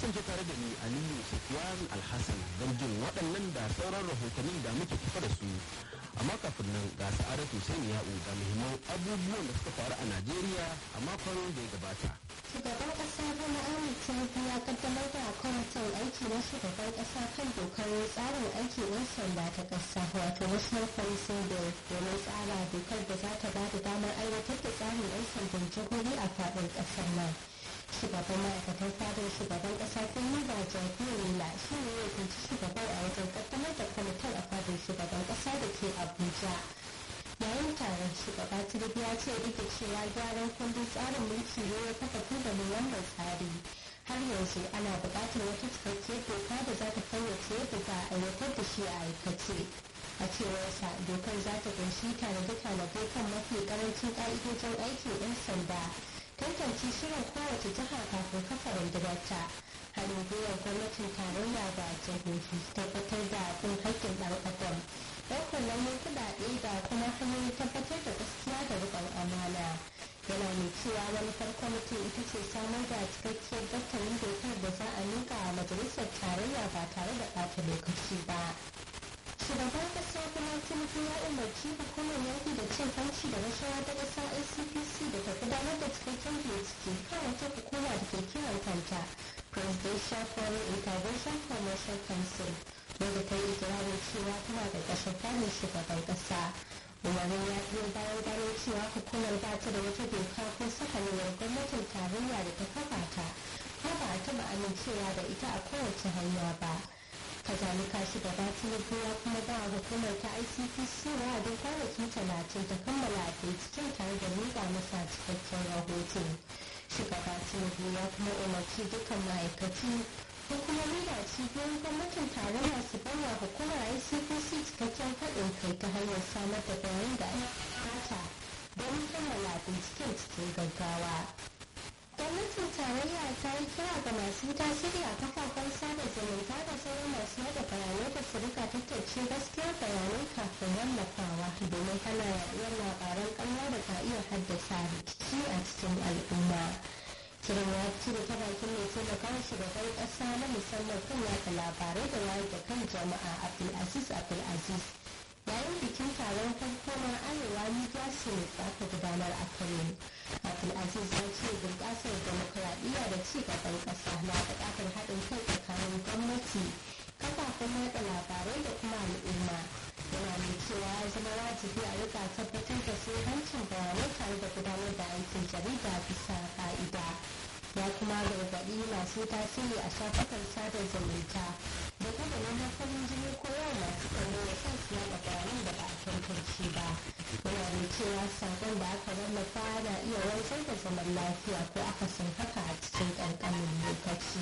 kasance tare da ni aliyu sufyan alhassan don jin waɗannan da sauran rahotanni da muke tafa da su amma kafin nan ga sa'adatu sai ya'u da muhimman abubuwan da suka faru a najeriya a makon da ya gabata shugaban kasa bola ahmed tinubu ya kaddamar da kwamitin aiki na shugaban kasa kan dokar tsarin aiki yan sanda ta kasa wato national policing bill domin tsara dokar da za ta ba da damar aiwatar da tsarin yan sandan jihohi a faɗin ƙasar nan shugaban ma'aikatan fadar shugaban kasa kuma ba jagorila shi ne ya kunci shugaban a wajen kaddamar da kwamitin a fadar shugaban kasa da ke abuja yayin taron shugaba tinubu ya ce duk da cewa gyaran kundin tsarin mulki ne ya kafa tubalin wannan tsari har yanzu ana buƙatar wata cikakkiyar doka da za ta fayyace yadda za a aiwatar da shi a aikace a cewarsa dokar za ta kunshi tanade-tanade kan mafi karancin ƙa'idojin aikin 'yan sanda tantance shirin kowace jiha kafin kafa rundunarta haɗin gwiwar gwamnatin tarayya da jihohi tabbatar da bin haƙƙin ɗan adam ɗaukar nauyin kuɗaɗe da kuma hanyoyin tabbatar da gaskiya da riƙon amana yana mai cewa manufar kwamitin ita ce samar da cikakkiyar daftarin dokar da za a miƙa a majalisar tarayya ba tare da ɓata lokaci ba shugaban kasa kuma tinubu ya umarci hukumar yaƙi da cin hanci da rashawa ta ƙasa ncpc da ta gudanar da cikakken bincike kan wata hukuma da ke kiran kanta presidential foreign intervention commercial council wanda ta yi ikirarin cewa tana da ƙashin kanin shugaban ƙasa umarnin ya biyo bayan gano cewa hukumar ba ta da wata doka ko sahalewar gwamnatin tarayya da ta kafa ta ko ba a taɓa amincewa da ita a kowace hanya ba kazalika shugaba tinubu ya kuma ba hukumar ta icpc wa'adin kwanaki talatin ta kammala binciken tare da miƙa masa cikakken rahoto shugaba tinubu ya kuma umarci dukkan ma'aikaci hukumomi da cibiyoyin gwamnatin tarayya su bawa hukumar icpc cikakken haɗin kai ta hanyar samar da bayan da aka don kammala binciken cikin gaggawa gwamnatin tarayya ta yi kira ga masu tasiri a kafafen sada zumunta da sauran masu yada bayanai da su rika tattace gaskiyar bayanai kafin wallafawa domin hana yaduwar labaran ƙarya da ka iya haddasa rikici a cikin al'umma kiran ya ci da ta bakin mai taimaka shugaban ƙasa na musamman kan yada labarai da wayar da kan jama'a abdulaziz abdulaziz yayin bikin taron farko na arewa media summit da aka gudanar a kano abdulaziz ya ce bunƙasar demokuraɗiyya da ci gaban ƙasa na buƙatar haɗin kai tsakanin gwamnati kafafen yaɗa labarai da kuma al'umma yana mai cewa ya zama wajibi a rika tabbatar da hancin bayanai tare da gudanar da aikin jarida bisa ka'ida ya kuma gargaɗi masu tasiri a shafukan sada zumunta da kada neman farin jini ko yawan masu tsaro ya sa su yaɗa bayanan da ba a tantance ba yana mai cewa sakon da aka wallafa na iya wanzar da zaman lafiya ko akasin haka a cikin ƙanƙanin lokaci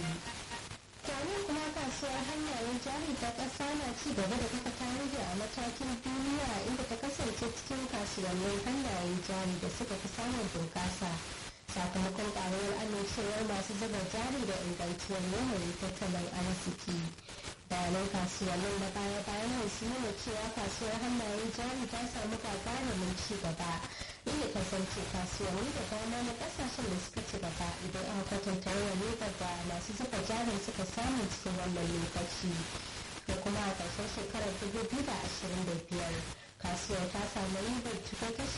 kwanan kuma kasuwar hannayen jari ta ƙasa na ci gaba da kafa tarihi a matakin duniya inda ta kasance cikin kasuwannin hannayen jari da suka fi samun bunƙasa sakamakon ƙaruwar amincewar masu zuba jari da ingantuwar yanayin tattalin arziki bayanan kasuwannin na baya bayan nan sun nuna cewa kasuwar hannayen jari ta samu gagarumin ci gaba inda kasance kasuwanni da dama na kasashen da suka ci gaba idan aka kwatanta yawan ribar da masu zuba jarin suka samu cikin wannan lokaci da kuma a ƙarshen shekarar 2025 kasuwar ta samu ribar cikin kashi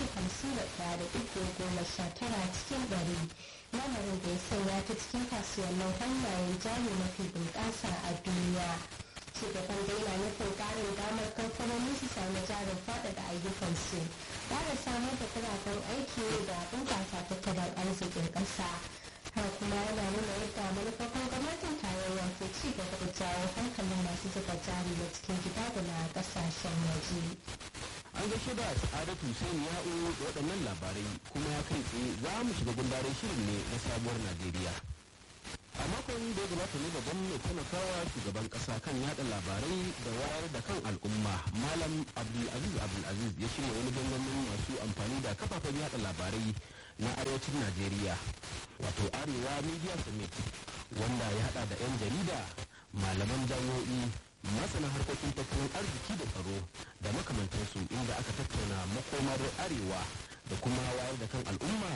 51.19 cikin ɗari lamarin da ya sanya ta cikin kasuwannin hannayen jari mafi bunƙasa a duniya shugaban da yana nufin ƙarin damar kamfanoni su sami jarin faɗaɗa ayyukansu ƙara samar da kuɗaɗen aiki da bunƙasa tattalin arzikin ƙasa har kuma yana nuna yadda manufofin gwamnatin tarayya ke ci gaba da jawo hankalin masu zuba jari na cikin gida da na ƙasashen waje. an gaishe da sa'adatu sai ya'u da waɗannan labarai kuma ya kai tsaye za mu shiga gundarin shirin ne na sabuwar najeriya a makon da ya gabata ne babban mai taimakawa shugaban kasa kan yada labarai da wayar da kan al'umma malam abdulaziz abdulaziz ya shirya wani gangamin masu amfani da kafafen yada labarai na arewacin najeriya wato arewa media summit wanda ya hada da 'yan jarida malaman jami'o'i masana harkokin tattalin arziki da tsaro da makamantansu inda aka tattauna makomar arewa da kuma wayar da kan al'umma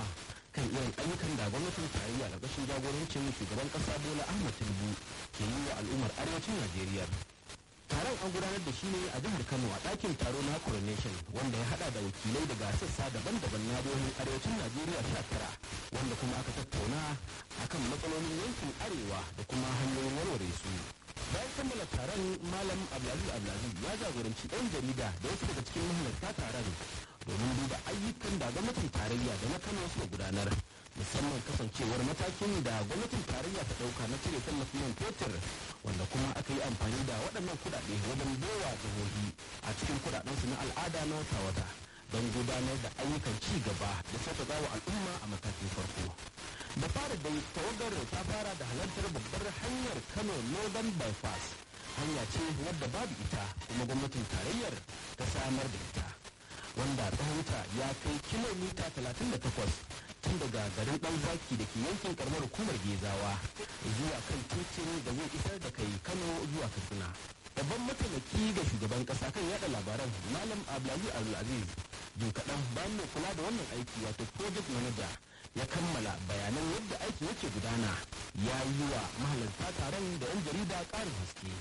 kan irin ayyukan da gwamnatin tarayya ƙarƙashin jagorancin shugaban ƙasa bola ahmad tinubu ke yi wa al'ummar arewacin najeriya taron an gudanar da shi ne a jihar kano a ɗakin taro na coronation wanda ya hada da wakilai daga sassa daban-daban na jihohin arewacin najeriya sha tara wanda kuma aka tattauna akan matsalolin yankin arewa da kuma hanyoyin warware su bayan kammala taron malam abdulaziz abdulaziz ya jagoranci 'yan jarida da wasu daga cikin mahalarta taron domin duba ayyukan da gwamnatin tarayya da na kano suka gudanar musamman kasancewar matakin da gwamnatin tarayya ta dauka na cire tallafin man fetur wanda kuma aka yi amfani da waɗannan kuɗaɗe wajen bowa jihohi a cikin kuɗaɗensu na al'ada na wata-wata don gudanar da ayyukan ci gaba da sauƙaƙa wa al'umma a matakin farko da fara dai tawagar ta fara da halartar babbar hanyar kano northern bypass hanya ce wadda babu ita kuma gwamnatin tarayyar ta samar da ita wanda tsawonta ya kai kilomita 38 tun daga garin dan zaki da ke yankin karamar hukumar gezawa zuwa kan titin da zai isar da kai kano zuwa katsina babban mataimaki ga shugaban kasa kan yada labaran malam abdulaziz abdulaziz jin kaɗan bayan mai kula da wannan aiki wato project manager ya kammala bayanan yadda aiki yake gudana ya yi wa mahalarta taron da 'yan jarida ƙarin haske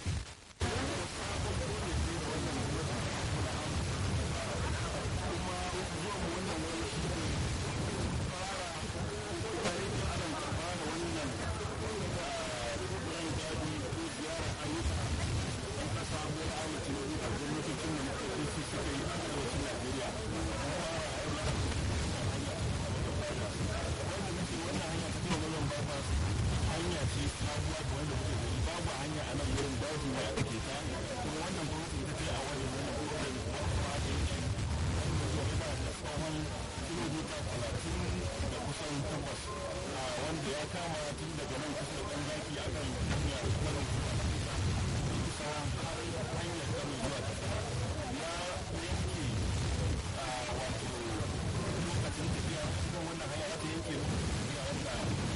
hanya ce sabuwa da wanda kuke gani babu hanya a nan wurin daji ne a ke ta kuma wannan gwamnati ita ce a wajen wannan gudunar da kuma kuma da yake wanda zuwa yana da tsawon kilomita talatin da kusan takwas a wanda ya kama tun daga nan kusa da ɗan zaki a kan hanya da kuma nan kuma kusa har hanyar kano zuwa kasa ya yanke a wato lokacin tafiya cikin wannan hanya za ta yanke tafiya wanda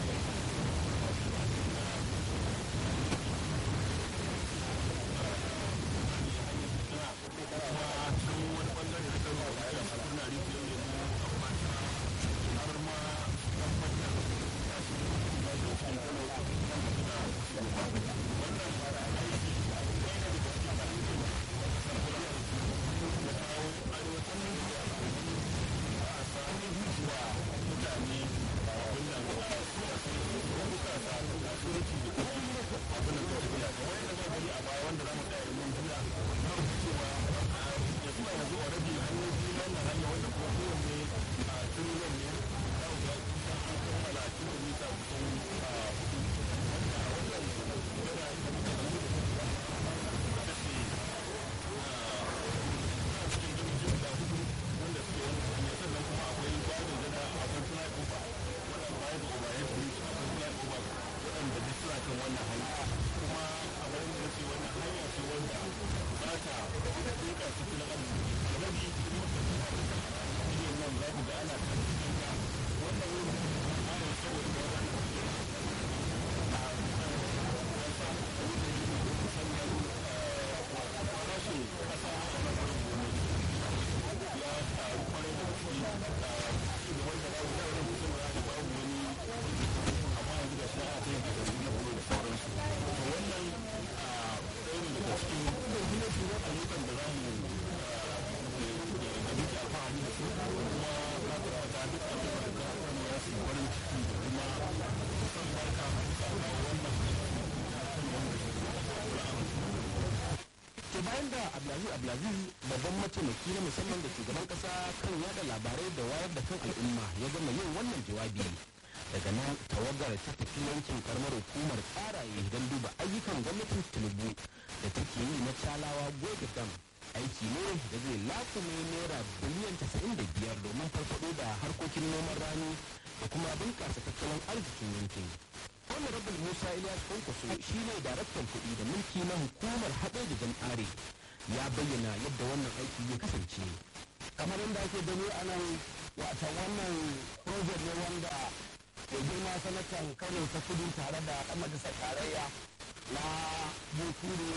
bayan da abdulaziz abdulaziz babban mataimaki na musamman da shugaban kasa kan yada labarai da wayar da kan al'umma ya gama yin wannan jawabi daga nan tawagar ta tafi yankin karamar hukumar tsaraye don duba ayyukan gwamnatin tinubu da take yi na calawa gobe dam aiki ne da zai lakume naira biliyan casa'in da biyar domin farfado da harkokin noman rani da kuma bunƙasa tattalin arzikin yankin honorable musa ilyas kwankwaso shi ne daraktan kuɗi da mulki na hukumar haɗe da jam'are ya bayyana yadda wannan aiki ya kasance kamar yadda ake gani a nan wata wannan project ne wanda ke girma sanatan kano ta kudu tare da ɗan majalisar tarayya na bunkuru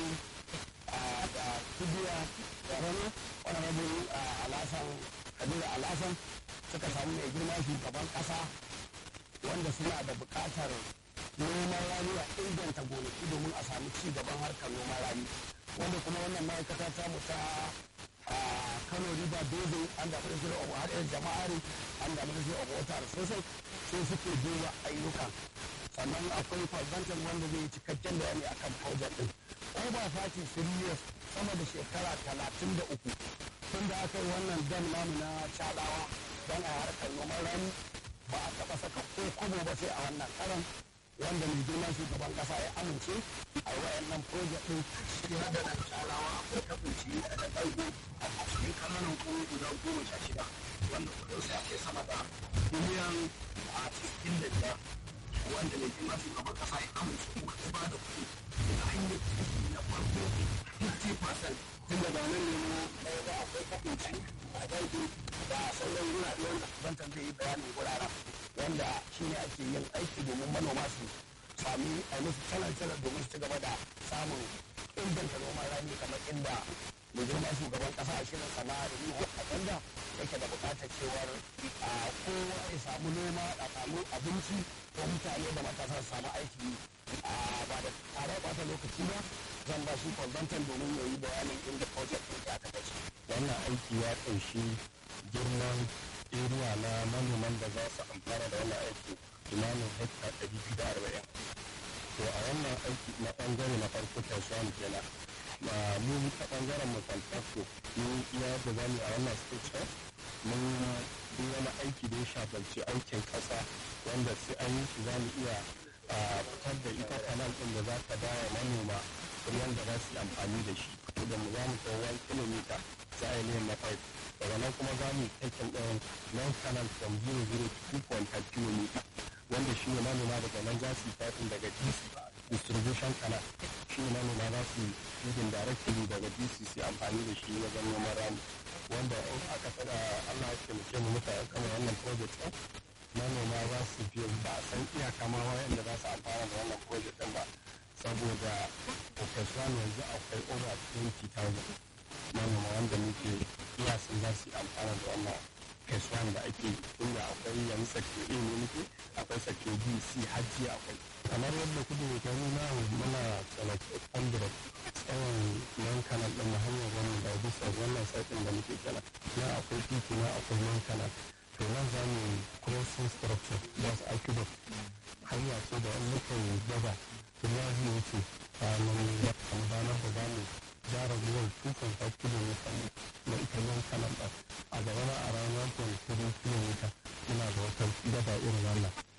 a kudiya da rana honorable alasan kabiru alasan suka samu mai girma shugaban ƙasa wanda suna da buƙatar noman rani a inganta gonaki domin a samu ci gaban harkar noman rani wanda kuma wannan ma'aikata ta mu ta kano riba dodo an da ministry of haɗin jama'ari an da ministry of water sosai sai suke duba ayyukan sannan akwai consultant wanda zai yi cikakken bayani akan project din over party serious sama da shekara talatin da uku tun da aka yi wannan dam namu na calawa don a harkar noman rani ba a taɓa saka ko kobo ba sai a wannan karan wanda mai girman shugaban kasa ya amince a yi wayannan project din shi hada da calawa akwai kafinci da ɗauko a cikin kananan kuma guda goma sha shida wanda kudin sa ke sama da miliyan a cikin da biyar wanda mai girman shugaban kasa ya amince kuma ta ba da kuɗi da hanyar na farko 50% tun da nan nemo ɗaya da akwai kafinci a ɗauko da sauran wurare wanda kusantar zai yi bayanin wuraren wanda shi ne ake yin aiki domin manoma su sami a musu canar domin su ci gaba da samun inganta noman rani kamar inda mai girma shugaban kasa a shirin sana'a da yi agenda yake da bukatar cewar a kowa ya samu noma a samu abinci ko mutane da matasa su samu aiki a ba da tare bata lokaci ba zan ba shi consultant domin ya yi bayanin inda project ɗin ya ta gaci. wannan aiki ya ƙunshi girman area na manoman da za su amfana da wannan aiki kimanin hekta ɗari biyu da arba'in to a wannan aiki na ɓangare na farko tashiyan kenan ma mu ta ɓangaren mu fantasko mun iya da zamu a wannan stage mun yi wani aiki da ya shafarci aikin ƙasa wanda sai an yi shi za mu iya fitar da ita kanal ɗin da za ta dawo manoma ruwan da za su yi amfani da shi da mu za mu kai 1 kilomita za a yi na pipe daga nan kuma za mu yi taken ɗin non canal from 0 to 2.5 km wanda shi ne manoma daga nan za su yi piping daga dc distribution canal shi ne manoma za su yi feeding directly daga dc su amfani da shi wajen noman rani wanda in aka tsada allah ya taimake mu muka kama wannan project ɗin manoma za su biya ba a san iyaka ma wayanda za su amfana da wannan project ɗin ba saboda professional yanzu akwai over 20,000 manoma wanda muke iya sun za su amfana da wannan kasuwan da ake inda akwai yanzu sake a ne muke akwai sake b c hajji akwai kamar yadda kudu mai kai nuna muna tsanaki 100 tsawon nan kanal ɗin na hanyar wannan da bisa wannan saitin da muke kira na akwai titi na akwai nan kanal to nan za mu crossing structure da su aqueduct hanya ce da wani mukan gaba kuma zai wuce a nan ranar da za mu gyara ruwan 2.5 km na ita yan kanan a gaba a ranar 1.3 km muna da wata gaba irin wannan